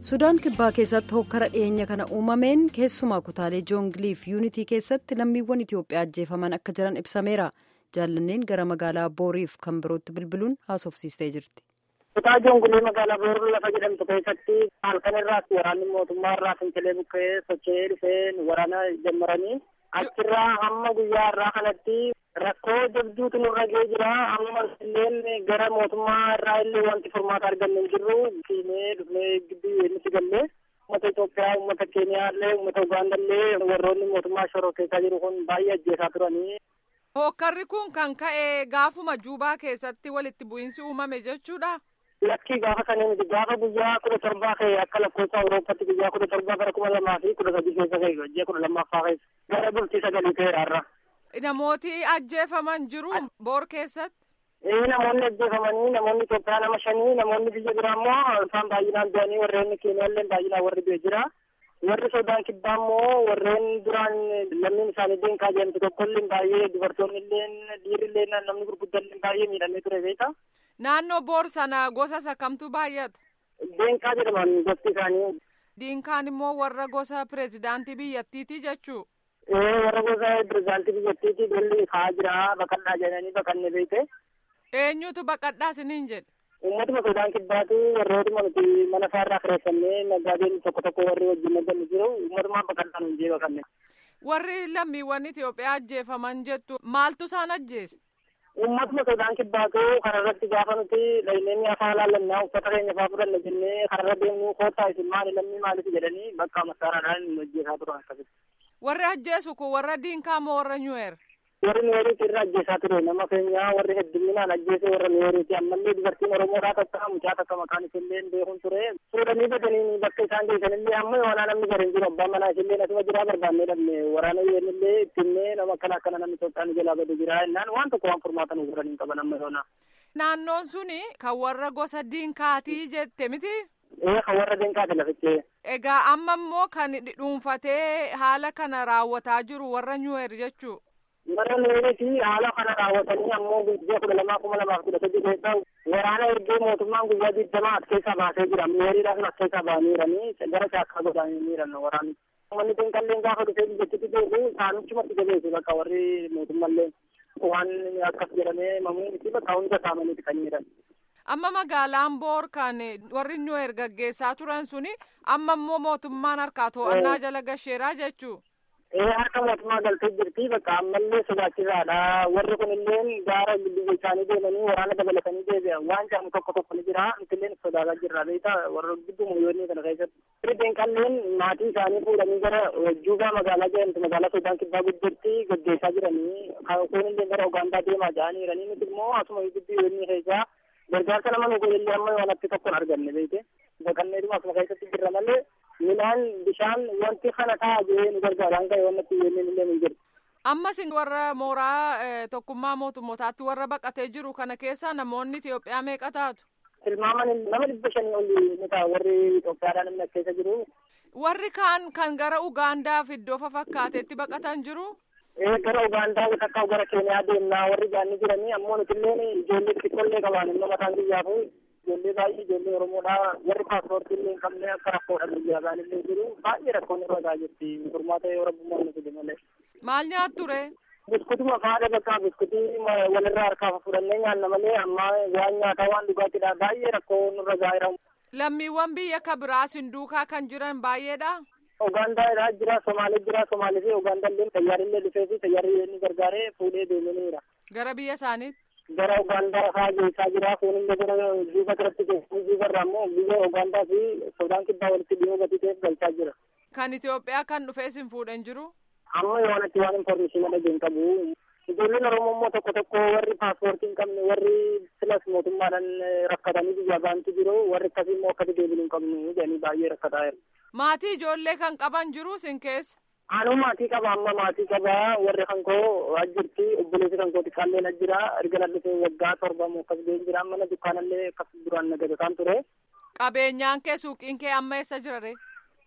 sudaan kibbaa keessatti hokkara dhiyeenya kana uumameen keessumaa kutaalee joongiliif yuunitii keessatti lammiiwwan itiyoophiyaa ajjeefaman akka jiran ibsameera jaallanneen gara magaalaa booriif kan birootti bilbiluun haasofsiistee jirti. kutaa joongilii magaalaa booruu lafa jedhamtu keessatti halkan irraas waraanni mootummaa irraa fincilee bukkee socho'ee dhufee waraana jammaranii achirraa hamma guyyaa irraa kanatti rakkoo jabduutu nurra ga'ee jira amma illee gara mootummaa irraa illee wanti furmaata arganne hin jirru siinee dhufnee gidduu nuti gallee uummata Itoophiyaa uummata Keeniyaa illee uummata Ugaanda illee warroonni mootummaa shoroo keessaa jiru kun baay'ee ajjeesaa turanii. Hokkarri kun kan ka'e gaafuma Juubaa keessatti walitti bu'iinsi uumame jechuudha. Lakkii gaafa sanii miti gaafa guyyaa kudha torbaa ka'e akka lakkoofsa Awuroopaatti guyyaa kudha torbaa bara kuma lamaa fi kudha sadii keessa ka'e ji'a kudha lammaffaa keessa gara bultii sagalii ta'eera har'a. Namooti ajjeefaman jiru boor keessatti. Ee namoonni ajjeefamanii namoonni Itoophiyaa nama shanii namoonni biyya biraa immoo isaan baay'inaan du'anii warreen Keeniyaa illee baay'inaan warri du'e jira. Warri Sudaan kibbaa immoo warreen duraan lammiin isaanii deemkaa jedhamtu tokko illee baay'ee dubartoonni illee dhiirri illee namni gurguddaan illee baay'ee miidhamee ture beektaa. Naannoo boor sana gosa sakamtu baay'ata. Deenkaa jedhaman gosti isaanii. Diinkaan immoo warra gosa pireezidaantii biyyattiiti jechuu. Ee warra gosa pireezidaantii biyyattiiti golli kaa jira baqadhaa jedhanii baqanne beekte. Eenyutu baqadhaa isiniin jedhe. Uummatuma Sudaan kibbaatu warrootuma nuti mana isaarraa kireeffannee naggaadeen tokko tokko warri wajjin nagganni jiru uummatuma baqadhaa nuun jee baqanne. Warri lammiiwwan Itoophiyaa ajjeefaman jettu maaltu isaan ajjeese? Uummatuma Sudaan kibbaatu kararratti gaafa nuti layneenii afaan laallannaa uffata keenya fa'aa fudhanne jennee kararra deemnuu koottaa isin maali lammii maaliif jedhanii bakka massaaraadhaan nu ajjeesaa turan akkasitti. Warri ajjeesu kun warra diinkaa moo warra nyu'eer? warri nuweeriiti irra ajjeesaa ture nama keenya warri hedduminaan ajjeese warra nuweeriiti ammallee dubartiin oromoodhaa takka mucaa takka maqaan isillee beekun ture fuudhanii badanii bakka isaan geessanillee amma yoonaa namni gara hin jiru abbaan manaa isillee asuma jiraa barbaannee dhabne waraana yeenillee ittinnee nama akkana akkana namni Itoophiyaan jalaa bade jira jennaan waan tokko waan furmaatan godhan hin qaban amma yoonaa. Naannoon suni kan warra gosa diinkaatii jette miti? Ee kan warra diinkaati lafichee. Egaa amma immoo kan dhuunfatee haala kana raawwataa jiru warra nyu'eer jechuu. warra nuweeriiti haala kana raawwatanii ammoo guyyaa kudha lamaa kuma lamaaf kudha sadii keessa waraana ergee mootummaan guyyaa digdamaa as keessaa baasee jira nuweeriidhaaf as keessaa ba'aniiranii gara caakkaa godhaniiran waraanni. Uummanni kun kalleen gaafa dhufee biyyattitti deebi'u isaanichumatti jabeessu bakka warri mootummallee waan akkas jedhamee mamuuti bakka hunda saamaniiti kan jiran. Amma magaalaan boor kan warri nuweer gaggeessaa turan suni amma immoo mootummaan harkaa to'annaa jala gasheeraa jechuu. ee harka mootummaa galtee jirti bakka ammallee sodaachisaadha warri kun illee gaara biyya isaanii deemanii waraana dabalatanii deebi'an waan jedhamu tokko tokko ni jira nutilleen sodaataa jirra beekta warra gidduu muyyoonni kana keessatti firideen qalleen maatii isaanii fuudhanii gara juubaa magaalaa jedhamtu magaalaa sodaan kibbaa guddirti gaggeessaa jiranii kun illee gara ugaandaa deemaa jedhanii jiranii nuti immoo asuma gidduu yoonni keessaa gargaarsa nama nu godhellee amma yoonatti tokko hin arganne beekte baqannee dhuma asuma keessatti jirra malee midhaan bishaan wanti kana ta'a jee nu gargaaraan ka'e wannatti yenneen illee hin jiru. Ammas warra mooraa tokkummaa mootummootaatti warra baqatee jiru kana keessa namoonni Itoophiyaa meeqa taatu? Tilmaaman nama dhibba shanii oli ni ta'a warri Itoophiyaadhaan namni as keessa jiru. Warri kaan kan gara Ugaandaaf iddoo fafakkaateetti baqatan jiru? Ee gara Ugaandaa takka gara Keeniyaa deemnaa warri jaanni jiranii ammoo nuti illee ijoollee xixiqqoollee qaban immoo mataan biyyaafu ijoollee baay'ee ijoollee Oromoodhaa warri paaspoortii illee hin qabne akka rakkoodha biyya isaan illee jiru baay'ee rakkoon irra gaa jirti furmaata yoo rabbummaan nu fide malee. Maal nyaattu ree? Biskutuma faadha bakka biskutii walirraa harkaa fudhannee nyaanna malee amma waan nyaataa waan dhugaatiidha baay'ee rakkoo nurra gaa'eera. Lammiiwwan biyya ka biraa sinduukaa kan jiran baay'eedha. Ugaandaa jira, Somaalee jira, Somaalee fi Ugaandaa illee xayyaarri dhufee fi xayyaarri inni gargaaree fuudhee deemaniira. Gara biyya isaaniitti. Gara Ugaandaa fa'aa geessaa jira, kun illee gara Juba biratti geessaa Juba irraa immoo biyya Ugaandaa fi Sudaan kibbaa walitti dhiyoo gadi ta'eef galchaa jira. Kan Itoophiyaa kan dhufee sin fuudhan jiru? Amma yoonatti waan informeeshinii dhageen qabu. Ijoolleen Oromoo immoo tokko tokko warri paaspoortii hin qabne warri filas mootummaadhaan rakkatanii biyya baantu jiru warri akkasii immoo akkasii deebiin hin qabnu jedhanii baay'ee rakkataa jiru. Maatii ijoollee kan qaban jiru sin keessa? Anuu maatii qaba amma maatii qaba warri kan koo ajjirti obboleessi kan koo xiqqaallee ajjira erga dhufee waggaa torba moo akkas ga'een jira mana dukkaanallee akkas duraan nagadataan ture. Qabeenyaan kee suuqiin kee amma eessa jira ree?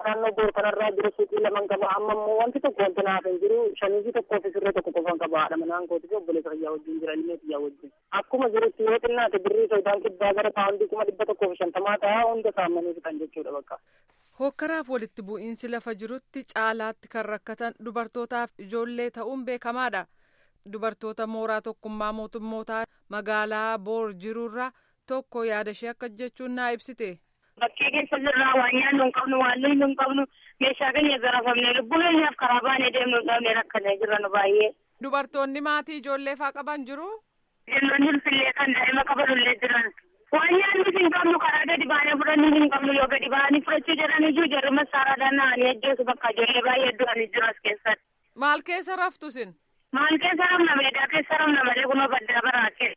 naannoo boor kanarraa jiru suuqii laman qaba amma immoo wanti tokko wanti naaf hin jiru shaniisii tokkoo fi sirree tokko qofan qaba haadha manaan kooti fi obboleessa fayyaa wajjin jira ilmee fayyaa wajjin akkuma jirutti yoo xinnaate birrii soodaan kibbaa gara paawundii kuma dhibba tokkoo fi shantamaa ta'a hunda saammanii fixan jechuudha bakka. Hokkaraaf walitti bu'iinsi lafa jirutti caalaatti kan rakkatan dubartootaaf ijoollee ta'uun beekamaadha. Dubartoota mooraa tokkummaa mootummootaa magaalaa boor jirurra tokko yaada ishee akka jechuun naa ibsite. Bakkee keessa jirraa waan nyaannu hin qabnu waan nuyi hin qabnu meeshaa keenya zarafamne lubbuu keenyaaf karaa baanee deemnu hin qabne rakkannee jirra nu baay'ee. Dubartoonni maatii ijoollee faa qaban jiru. Jennoonni ulfillee kan daa'ima qabanullee jiran. Waan nyaannu hin qabnu karaa gadi baanee fudhannuu hin qabnu yoo gadi baanii fudhachuu jedhan iyyuu jarri massaaraadhaan na'anii ajjeesu bakka ijoollee baay'ee du'anii jiru as keessatti. Maal keessa raftu sin? Maal keessa ramna meedaa keessa ramna malee kunoo baddaa baraate.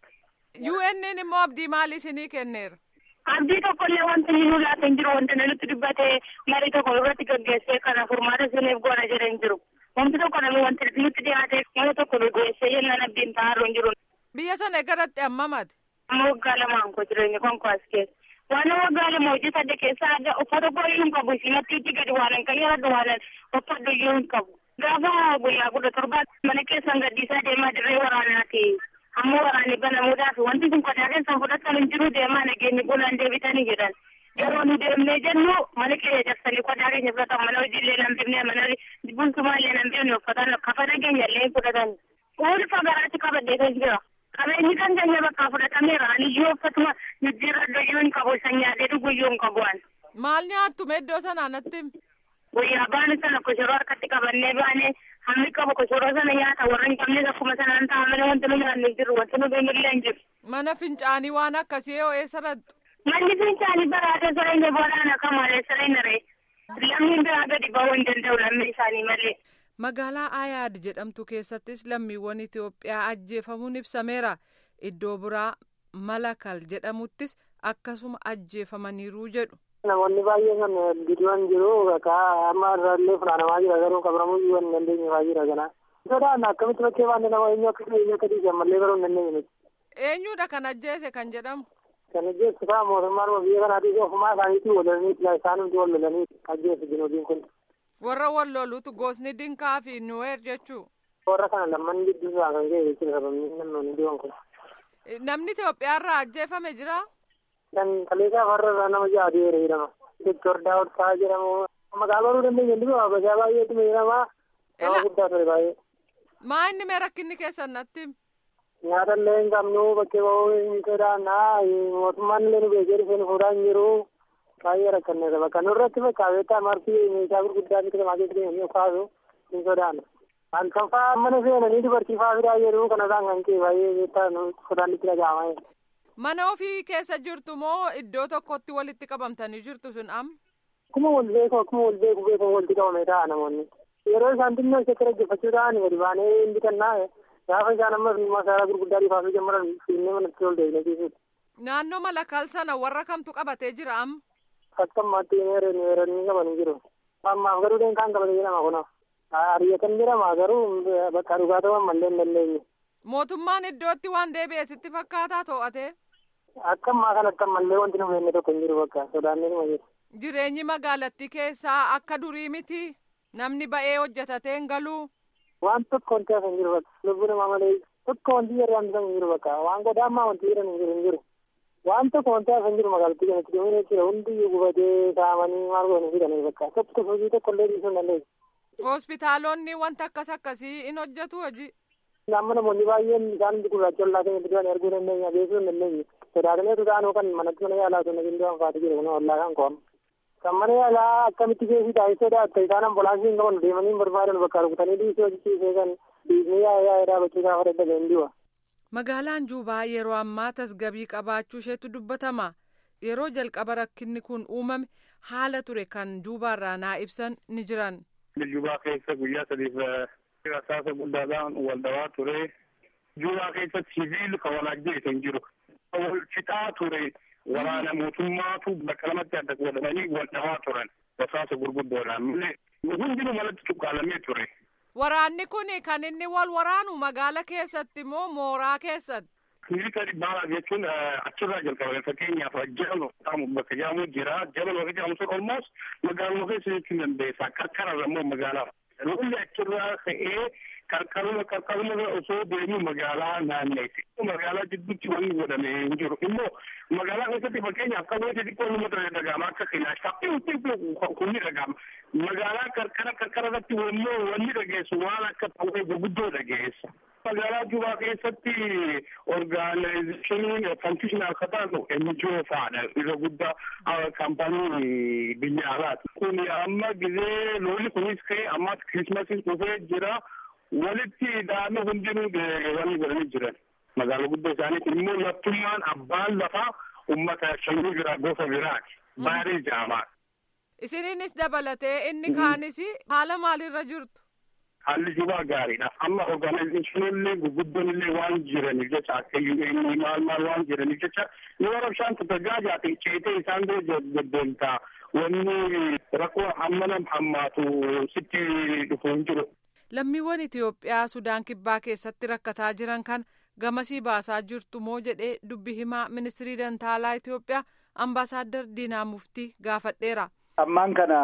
UN'n immoo abdii maalii isinii kenneera? Abdii tokkollee wanti inni nu laata hin jiru wanti nutti dubbatee marii tokko irratti gaggeessee kana furmaata isiniif goona jedhee hin jiru. Wanti tokko namni wanti nutti dhiyaate mana tokko gaggeessee jennaan abdiin ta'aa hin jiru. Biyya sana egaratti ammamati? Amma waggaa lamaan koo jireenya konkoas keessa. Waan waggaa lama hojii sadde keessa adda uffata borii hin qabu simatti itti gadi waan hin qayyadhu waan uffadhu iyyuu hin qabu. Gaafa guyyaa kudha torbaatti mana keessan gaddiisaa deemaa dirree waraanaati. Amma waraanni banamuudhaaf wanti kun qodaa keessan fudhatan hin jiru deemaa nageenyi bulaan deebitanii jedhan. Yeroo nu deemnee jennu mana keenya cabsanii qodaa keenya fudhatan mana hojiillee nan bifne mana bultumaallee nan bifne uffatan kafa nageenya illee fudhatan. Ulfa garaatti qabadhee kan jira. Qabeenyi kan keenya bakka fudhatameera aniyyuu uffatuma jijjiirra doyyuu hin qabu isa nyaatee dhuguyyuu hin qabu an. Maal nyaattu iddoo sanaa natti himi? Guyyaa baanu sana koshoroo harkatti qabannee baanee hammi qabu koshoroo sana nyaata warra hin qabnes akkuma sanaan ta'a malee wanti nu nyaannu hin jiru wanti nu beeknillee hin jiru. Mana fincaanii waan akkasii yoo eessa rattu? Manni fincaanii baraatee sareenya boodaan akka malee sareenya ree. Lammiin biraa gadi ba'uu hin danda'u lammii isaanii malee. Magaalaa Ayaad jedhamtu keessattis lammiiwwan Itoophiyaa ajjeefamuun ibsameera. Iddoo biraa Malakal jedhamuttis akkasuma ajjeefamaniiru jedhu. Namoonni baay'een kan gidiwan jiru bakka amma irraallee funaanamaa jira garuu qabaramuu iyyuu hin dandeenye fa'aa jira kana. Sodaan akkamitti bakkee baanne nama eenyu akka eenyu akka dhiisan mallee garuu hin dandeenye. Eenyudha kan ajjeese kan jedhamu? Kan ajjeessu ta'a mootummaan biyya kanaatiif ofumaa isaaniitii walolanii isaanitti wal lolanii ajjeessu diinodiin kun. Warra wal loluutu gosni dinkaa fi nuweer jechuu. Warra kana lamman gidduu isaa kan ga'e jechuudha sababni namoonni diiwan kun. Namni Itoophiyaarraa ajjeefame jira? Kan kaleessaa farra nama ja'a deere jedhama. Doktor Daawud Faa jedhamu. Maqaa baruu dandeenya inni bifa bagaa baay'eetu jedhama. Nama guddaa ture baay'ee. Maa inni mee rakkinni keessan natti? Nyaata illee hin qabnu bakkee ba'uu hin sodaannaa mootummaan illee nu beekee dhufee nu fuudhaa hin jiru. baay'ee rakkanneera bakka nurratti bakka beektaa martii meeshaa gurguddaa miti namaa keessa deemanii kaasu hin sodaanne. Halkan fa'aa mana seenanii dubartii fa'aa fidaa jedhu kanarraan kan ka'e baay'ee beektaa sodaan itti dhaga'ama. Mana ofii keessa jirtu moo iddoo tokkotti walitti qabamtanii jirtu sun am? Akkuma wal beeku akkuma wal beeku beeku walitti qabame ta'a namoonni. Yeroo isaan xinnoo isatti dhaggeeffachuu ta'an gadi baanee hin bitannaa gaafa isaan amma masaaraa gurguddaa dhiifaafii jammaran fiinnee manatti ol deebinee ciisuudha. Naannoo malakal sana warra kamtu qabatee jira am? Akkamatti meeranii qaban jiru. Ammaaf garuu deemkaan qabatee jedhama kunoo. Ariyyatan jedhama garuu bakka dhugaa ta'uu ammallee hin dandeenye. Mootummaan iddootti waan deebi'e sitti fakkaataa to'ate? Akka ammaa kanatti ammallee wanti nu beekne tokko hin jiru bakka sodaannee numa jiru. Jireenyi magaalattii keessaa akka durii miti namni ba'ee hojjetatee hin galuu. Waan tokko wanti hafa hin jiru bakka lubbuu namaa malee tokko wanti jedhan hin jiru bakka waan godaa ammaa wanti jedhan hin jiru hin jiru. waan tokko wanti hafa hin jiru magaalattii kanatti deemanii jechuudha hundi gubatee saamanii maal godhanii fidanii bakka tokko hojii tokko illee dhiisuu hin dandeessu. Hospitaalonni wanta akkas akkasii in hojjetu hojii. Amma namoonni baay'een isaan gurraacha ollaa keenya bidiraan arguu dandeenya beekuu hin dandeenye. Sodaataneetu taanuu kan manatti mana yaalaa osoo nagin du'an faatu jiru kun ollaa kan qo'amu. Kan mana yaalaa akkamitti keessi taa'ee sodaatta isaan ambulaansii hin qaban deemanii hin barbaadan bakka rukutanii dhiisuu hojjechiisee kan dhiisnee yaa'ee dhaabachuu gaafa dadhabe hin du'a. Magaalaan Juubaa yeroo ammaa tasgabii qabaachuu isheetu dubbatama. Yeroo jalqaba rakkinni kun uumame haala ture kan Juubaarraa naa ibsan ni jiran. Juubaa keessa guyyaa sadiif rasaasa guddaadhaan wal dhawaa ture. Juubaa keessa siviil kan wal ajjeese hin jiru. Wal fixaa ture. Waraana mootummaatu bakka lamatti adda godhamanii wal dhawaa turan. Rasaasa gurguddoodhaan malee hundinuu malatti cuqqaalamee ture. Waraanni kun kan inni wal waraanu magaala keessatti moo mooraa keessatti? Miliitari baalaaf jechuun achirraa jalqabame fakkeenyaaf jabal jedhamu bakka jedhamu jira jabal bakka jedhamu sun olmoos magaaluma keessa jechuu dandeessa qarqararra immoo magaalaa lolli achirraa ka'ee qarqaruma qarqaruma osoo deemu magaalaa naanneessi magaalaa jidduutti wanni godhame hin jiru immoo magaalaa keessatti fakkeenyaaf qabee xixiqqoo namatti dhagahama akka kilaashaa kunni dhagahama magaalaa qarqara qarqara irratti wammoo wanni dhageessu waan akka ta'ee guguddoo dhageessa. magaalaa Jubaa keessatti orgaanayizeeshiniin fankishinaal akka taatu NGO fa'aadha irra guddaa kaampaanii biyya alaati. Kun amma gizee lolli kunis ka'e ammas kirismasis dhufee jira walitti daa'imni hundinuu wanni godhanii jiran. Magaalaa guddoo isaaniitiin immoo laftummaan abbaan lafaa uummata shanyii biraa gosa biraati. Baarii jaamaa. Isiniinis dabalatee inni kaanis haala maalirra jirtu? haalli jubaa gaariidha amma orgaanayizeeshinoonni gurguddoon illee waan jiraniif jecha akka UN maal maal waan jiraniif jecha yoo rabshaan tattagaa jaate ceetee isaan bira deddeemtaa wanni rakkoo hammanam hammaatu sitti dhufu hin jiru. Lammiiwwan Itoophiyaa Sudaan Kibbaa keessatti rakkataa jiran kan gamasii baasaa jirtu moo jedhee dubbi himaa ministirii dantaalaa Itoophiyaa ambaasaaddar Diinaa Muftii gaafadheera. Ammaan kana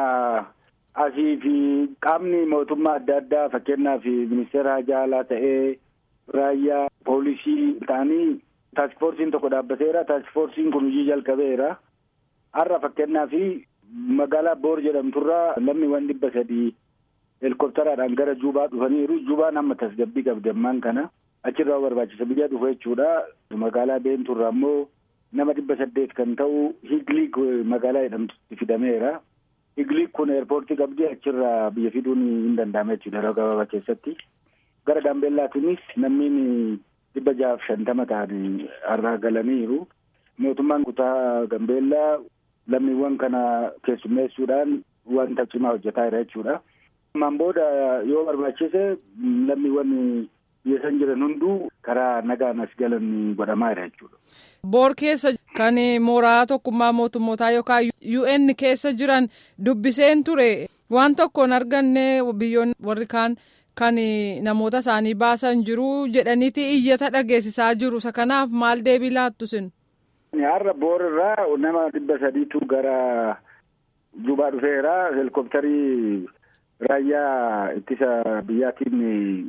asii fi qaamni mootummaa adda addaa fakkeenyaaf ministeera hajaa alaa ta'ee raayyaa poolisii ta'anii taaksfoorsiin tokko dhaabbateera taaksfoorsiin kun hojii jalqabeera har'a fakkeenyaaf magaalaa boor jedhamturraa lammiiwwan dhibba sadii helikopteraadhaan gara juubaa dhufaniiru juubaan amma tasgabbii qabdi ammaan kana achirraa barbaachisa biyya dhufu jechuudha magaalaa beenturraa ammoo nama dhibba saddeet kan ta'u higliik magaalaa jedhamtutti fidameera. Higliik kun eerpoortii qabdi achirraa biyya fiduun hin danda'ame jechuudha yeroo gabaabaa keessatti. Gara Gaambeellaatiinis namni dhibba jahaaf shantama ta'anii har'aa galaniiru. Mootummaan kutaa Gaambeellaa lammiiwwan kana keessummeessuudhaan wanta cimaa hojjetaa jira jechuudha. Ammaan booda yoo barbaachise lammiiwwan biyya san jiran hunduu karaa nagaan as galan godhamaa jira jechuudha. Boor keessa kan mooraa tokkummaa mootummootaa yookaan UN keessa jiran dubbiseen ture waan tokkoon arganne biyyoonni warri kaan kan namoota isaanii baasan jiru jedhaniiti iyyata dhageessisaa jiru isa kanaaf maal deebii laattu sin. Har'a boor irraa nama dhibba sadiitu gara Jubaa dhufeera helikoptarii raayyaa ittisa biyyaatiin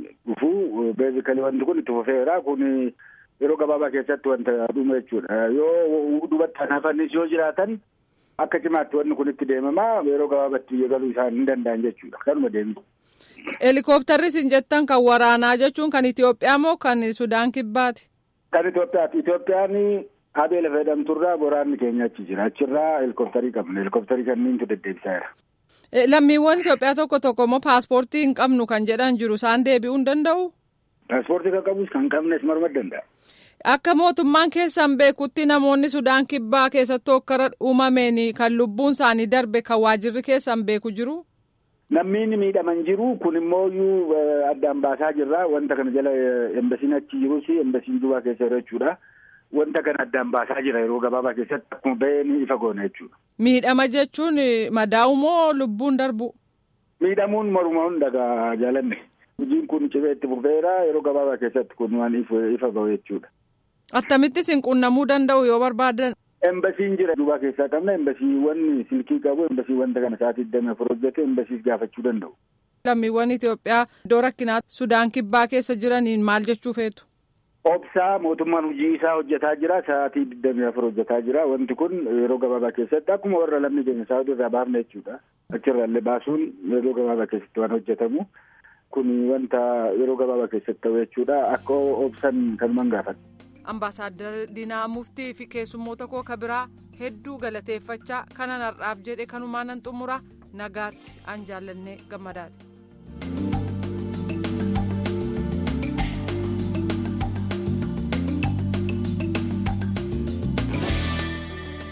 dhufu beezikalii wanti kun itti fufeera kun yeroo gabaabaa keessatti wanta dhume jechuudha yoo duubatti hafanis yoo jiraatan akka cimaatti wanni kun itti deemamaa yeroo gabaabaatti biyya galuu isaan hin danda'an jechuudha kanuma deemu. Helikoptarri isin jettan kan waraanaa jechuun kan Itoophiyaa moo kan Sudaan kibbaati? Kan Itoophiyaati. Itoophiyaan Abeel fayyadamturraa waraanni keenya achi jira. Achirraa helikoptarii qabna. Helikoptarii kanniintu deddeebisaa jira. Lammiiwwan Itoophiyaa tokko tokko immoo paaspoortii hin qabnu kan jedhan jiru isaan deebi'uu hin danda'u? Paaspoortii kan qabus kan qabnes marma danda'a. Akka mootummaan keessan beekutti namoonni Sudaan kibbaa keessatti hokkara uumameen kan lubbuun isaanii darbe kan waajirri keessan beeku jiru? Namni miidhaman jiru kun immoo addaan baasaa jirra. Wanta kana jala embasiin achi jirus embasiin jubaa keessa jira jechuudha. Wanta kana addaan baasaa jira yeroo gabaabaa keessatti akkuma bahee ni ifa goona jechuudha. Miidhama jechuun madaa'u moo lubbuun darbu? Miidhamuun morma hundagaa jaalanne. Hojiin kun cibee itti fufeera yeroo gabaabaa keessatti kun waan ifa bahu jechuudha. Attamitti isin qunnamuu danda'u yoo barbaadan? Embasiin jira duubaa keessaa qabna embasiiwwan silkii qabu embasii wanta kana sa'aatii digdamii afur hojjetu embasiis gaafachuu danda'u. Lammiiwwan Itoophiyaa iddoo rakkinaa Sudaan kibbaa keessa jiraniin maal jechuu feetu? Obsaa mootummaan hojii isaa hojjetaa jira sa'aatii digdamii afur hojjetaa jira wanti kun yeroo gabaabaa keessatti akkuma warra lammii keenya saawudii irraa baafne jechuudha. Achirraallee baasuun yeroo gabaabaa keessatti waan hojjetamu kun wanta yeroo gabaabaa keessatti ta'u jechuudha akka obsan kanumaan gaafata. Ambaasaadder Diinaa Muftii fi keessummoota koo ka biraa hedduu galateeffachaa kanan har'aaf jedhe kanumaan nan xumura nagaatti an jaallannee gammadaati.